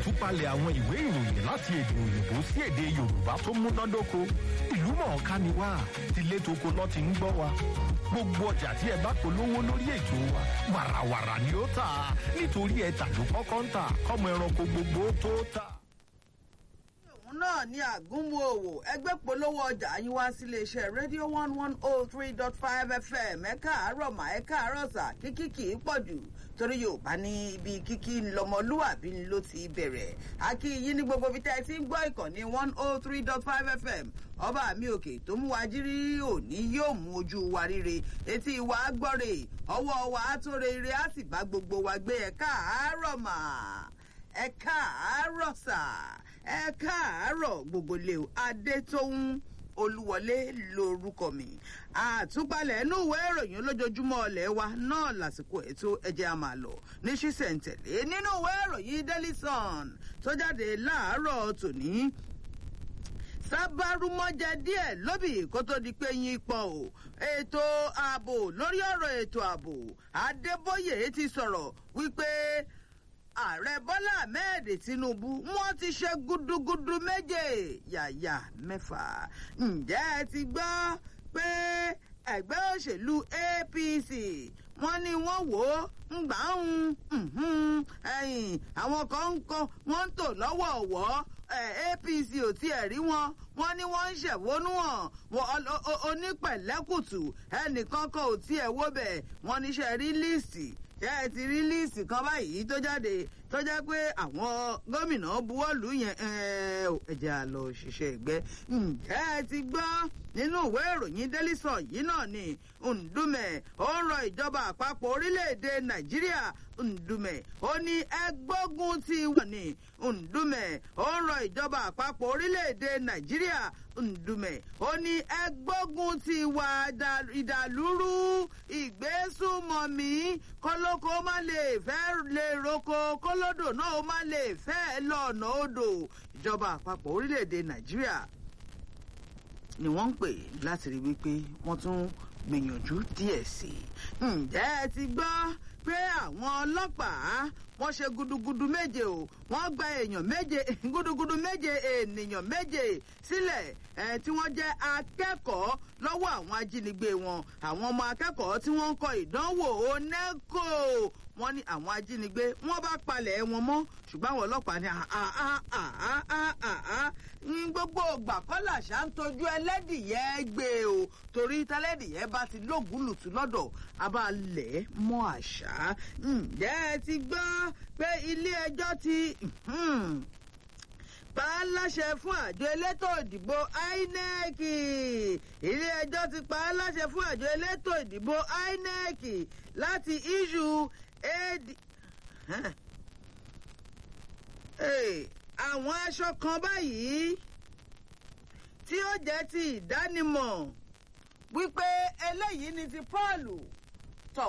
àtúpalẹ̀ àwọn ìwé ìròyìn láti èdè òyìnbó sí èdè yorùbá tó múnádóko ìlú mọ̀ọ́ká ni wá tilé toko lọ́ ti ń gbọ́ wa gbogbo ọjà tí ẹ bá polówó lórí ètò wa wàràwàrà ni ó tà nítorí ẹ tàló kọ́kọ́ ń tà kọ́mọ ẹranko gbogbo tó tà òun náà ní àgúnmu òwò ẹgbẹ́ polówó ọjà yín wá sí iléeṣẹ́ rédíò one one oh three dot five fm ẹ káàárọ̀ mà ẹ káàárọ̀ sà kíkí kì í pọ̀ jù torí yorùbá ní ibi kíkí lọmọlúwàbí ló ti bẹ̀rẹ̀ akí yín ní gbogbo ibi tẹ́ ẹ ti ń gbọ́ ìkànnì one oh three dot five fm ọba mi òkè tó mú wa jírí òní yóò mú ojú wa ríre etí wa gbọ́rè ọwọ́ wa tó re ire á sì bá gbogbo wa gbé ẹ káàárọ̀ mà ẹ káàárọ̀ sà ẹ káàárọ̀ gbogbo lè o adétóhùn olúwọlé lorúkọ mi àtúpalẹ̀ inú ìwé ìròyìn olójoojúmọ́ ọ̀lẹ́ wa náà lásìkò ètò ẹ̀jẹ̀ a máa lọ ní ṣísẹ̀ntẹ̀lé nínú ìwé ìròyìn daily sun tó jáde láàárọ̀ tòní sábàrúmọ́jẹ díẹ̀ lóbì kó tó di pé yín pọ̀ o ètò ààbò lórí ọ̀rọ̀ ètò ààbò adébóyè ti sọ̀rọ̀ wípé ààrẹ bọ́lá ahmed tinubu wọ́n ti ṣe gudugudu méje yàyà mẹ́fà ǹjẹ́ ẹ ti gbọ́ pé ẹgbẹ́ òṣèlú apc wọ́n ní wọ́n wò ó ń gbà ń ẹ̀yìn àwọn kan ń kọ́ wọ́n ń tò lọ́wọ́ọ̀wọ́ apc ò tiẹ̀ rí wọn wọ́n ní wọ́n ń ṣẹ̀wónú hàn onípẹ̀lẹ́kùtù ẹnìkan kan ò tiẹ̀ wó bẹ̀ wọ́n níṣẹ́ rí líìsì ẹ ti rí líìsì kan báyìí tó jáde tó jẹ́ pé àwọn gómìnà buwọ́lù yẹn ẹ̀jẹ̀ àlọ́ òṣìṣẹ́ ẹgbẹ́ ǹjẹ́ ẹ ti gbọ́ nínú ìwé ìròyìn délísọ̀ yìí náà ni ndúmẹ̀ ó ń rọ ìjọba àpapọ̀ orílẹ̀-èdè nàìjíríà ndúmẹ̀ ó ní ẹgbógun ti wọ̀ ní ndúmẹ̀ ó ń rọ ìjọba àpapọ̀ orílẹ̀-èdè nàìjíríà ndúmẹ̀ ó ní ẹgbógun ti wà ìdàlúrú ìgbésùmọ̀mí kólókó má lè fẹ́ lè roko kólódò náà ó má lè fẹ́ lọ́nà odò ìjọba àpapọ̀ orílẹ̀-èdè nàìjíríà ni wọ́n ń pè láti rí wípé wọ́n tún gbìyànjú díẹ̀ sí i. ǹjẹ́ ẹ ti gbọ́ pé àwọn ọlọ́pàá wọ́n ṣe gudugudu méje o wọ́n gba èèyàn méje gudugudu méje ènìyàn méje sílẹ̀ ẹ̀ tí wọ́n jẹ́ akẹ́kọ̀ọ́ lọ́wọ́ àwọn ajínigbé wọn àwọn ọmọ akẹ́kọ̀ọ́ tí wọ́n ń kọ ìdánwò oneco wọ́n ní àwọn ajínigbé wọ́n bá palẹ̀ wọn mọ́ ṣùgbọ́n àwọn ọlọ́pàá ní ní gbogbo ògbà kọ́là ṣá ń tọ́jú ẹlẹ́dìyẹ gbé o torí tẹ́lẹ́dìyẹ bá ti lóògùnlùtù lọ́dọ̀ abalẹ̀ mọ́ àṣà ǹjẹ́ ẹ ti gbọ́ pé ilé ẹjọ́ ti pa á láṣẹ fún àjọ elétò ìdìbò inec ilé ẹjọ́ ti pa á láṣẹ fún àjọ elétò ìdìbò inec láti issue ad àwọn aṣọ kan báyìí tí ó jẹ́ ti ìdánimọ̀ wípé eléyìí ni ti paul